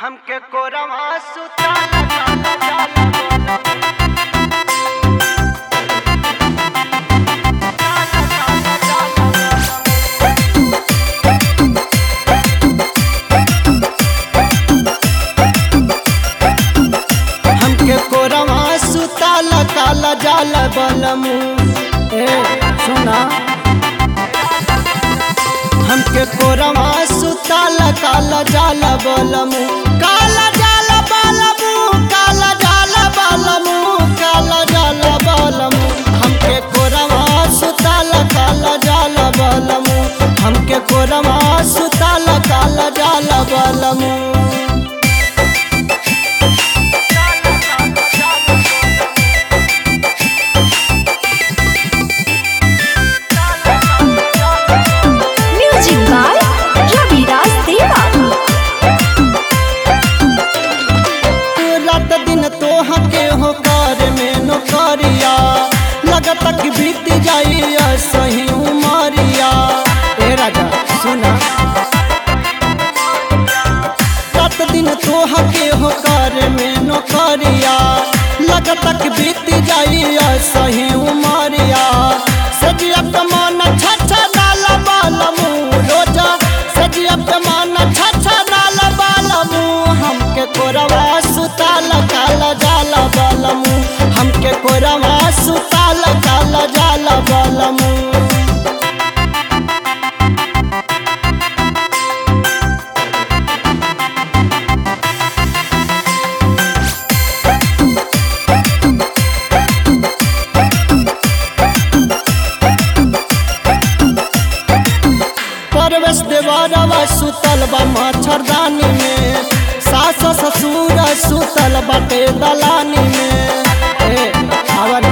हमके कोरवा सुताला जाला जाला हमके कोरवा सुताला काला जाला बलमू ए सुना हमके कोरवा सुताला काला जाला बलमू काला जाला बलमू काला जाला बलमू काला जाला बलमू हमके कोरवा सुताला काला जाला बलमू हमके कोरवा सुताला काला जाला बलमू Music by Raviraj Deva. रात दिन तोहा के हो कार में नौकरिया लगत कि बीत जाइया सही उमरिया ए राजा सुना रात दिन तोहा के हो कार में नौकरिया लगत कि बीत जाइया सही उमरिया सजिया कमान छछा नाला बालमू रोजा सजिया कमान छछा नाला बालमू हमके कोरवा सुताला काला जाला बालमू हमके कोरवा सुताला काला जाला बालमू परवेश देवरवा सुतल बा मच्छरदानी में सास ससुर सुतल बाटे दलानी में ए आवन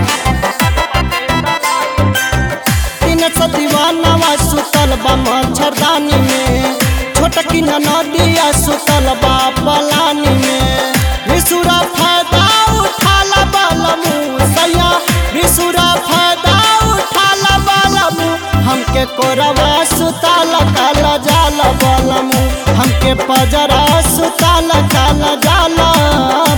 तीन सौ दीवानवा सुतल बा मच्छरदानी में छोटकी नदिया सुतल बा पलानी में विसुरा फायदा उठाला बालमू सैया विसुरा फायदा उठाला बालमू हमके कोरवा सुताला काला जाला बालमू हमके पजरा सुताला काला जाला